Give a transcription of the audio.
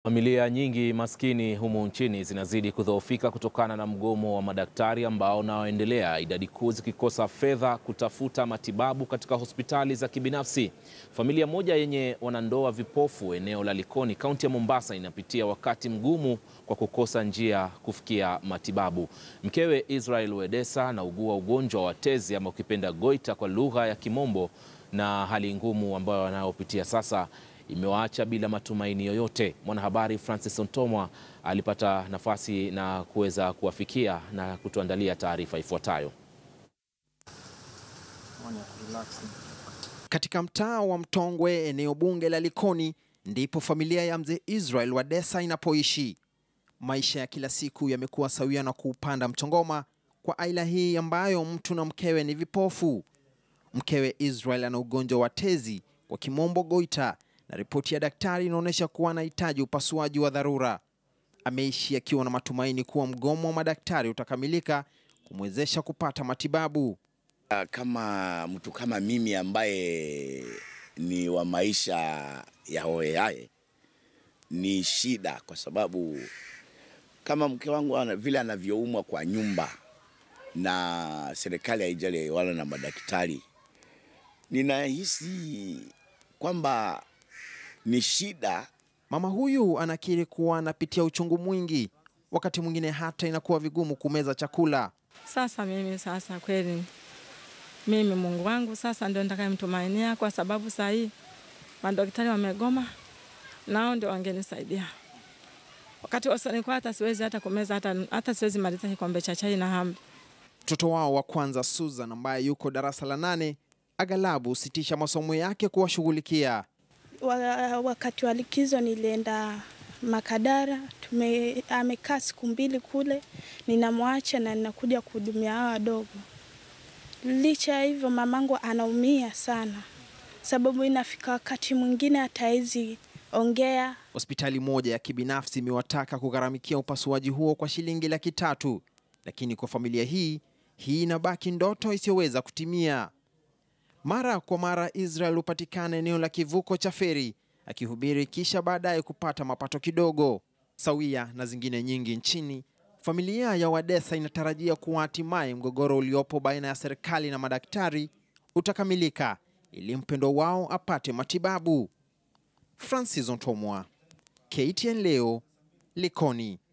Familia nyingi maskini humu nchini zinazidi kudhoofika kutokana na mgomo wa madaktari ambao unaoendelea, idadi kuu zikikosa fedha kutafuta matibabu katika hospitali za kibinafsi. Familia moja yenye wanandoa vipofu eneo la Likoni, kaunti ya Mombasa, inapitia wakati mgumu kwa kukosa njia kufikia matibabu. Mkewe Israel Wedesa anaugua ugonjwa wa tezi ama ukipenda goita kwa lugha ya Kimombo, na hali ngumu ambayo wanayopitia sasa imewaacha bila matumaini yoyote. Mwanahabari Francis Ontomwa alipata nafasi na kuweza kuwafikia na kutuandalia taarifa ifuatayo. Katika mtaa wa Mtongwe, eneo bunge la Likoni, ndipo familia ya mzee Israel Wadesa inapoishi. Maisha ya kila siku yamekuwa sawia na kuupanda mchongoma kwa aila hii ambayo mtu na mkewe ni vipofu. Mkewe Israel ana ugonjwa wa tezi, kwa kimombo goita, na ripoti ya daktari inaonyesha kuwa anahitaji upasuaji wa dharura. Ameishi akiwa na matumaini kuwa mgomo wa madaktari utakamilika kumwezesha kupata matibabu. Kama mtu kama mimi ambaye ni wa maisha ya hohehahe, ni shida, kwa sababu kama mke wangu ana, vile anavyoumwa kwa nyumba na serikali haijali wala na madaktari, ninahisi kwamba ni shida. Mama huyu anakiri kuwa anapitia uchungu mwingi, wakati mwingine hata inakuwa vigumu kumeza chakula. Sasa mimi sasa kweli mimi Mungu wangu sasa ndio nitakayemtumainia, kwa sababu saa hii madaktari wamegoma, nao ndio wangenisaidia. Wakati wasanikuwa hata siwezi hata kumeza hata, hata siwezi maliza kikombe cha chai na hambi. Mtoto wao wa kwanza Susan, ambaye yuko darasa la nane, aghalabu husitisha masomo yake kuwashughulikia. Wakati wa likizo nilienda Makadara, tume amekaa siku mbili kule, ninamwacha na ninakuja kuhudumia hao wadogo. Licha ya hivyo, mamangu anaumia sana, sababu inafika wakati mwingine hata hawezi ongea. Hospitali moja ya kibinafsi imewataka kugharamikia upasuaji huo kwa shilingi laki tatu, lakini kwa familia hii hii inabaki ndoto isiyoweza kutimia. Mara kwa mara Israel hupatikana eneo la kivuko cha feri akihubiri kisha baadaye kupata mapato kidogo. Sawia na zingine nyingi nchini, familia ya Wadesa inatarajia kuwa hatimaye mgogoro uliopo baina ya serikali na madaktari utakamilika ili mpendo wao apate matibabu. Francis Ontomwa, KTN leo, Likoni.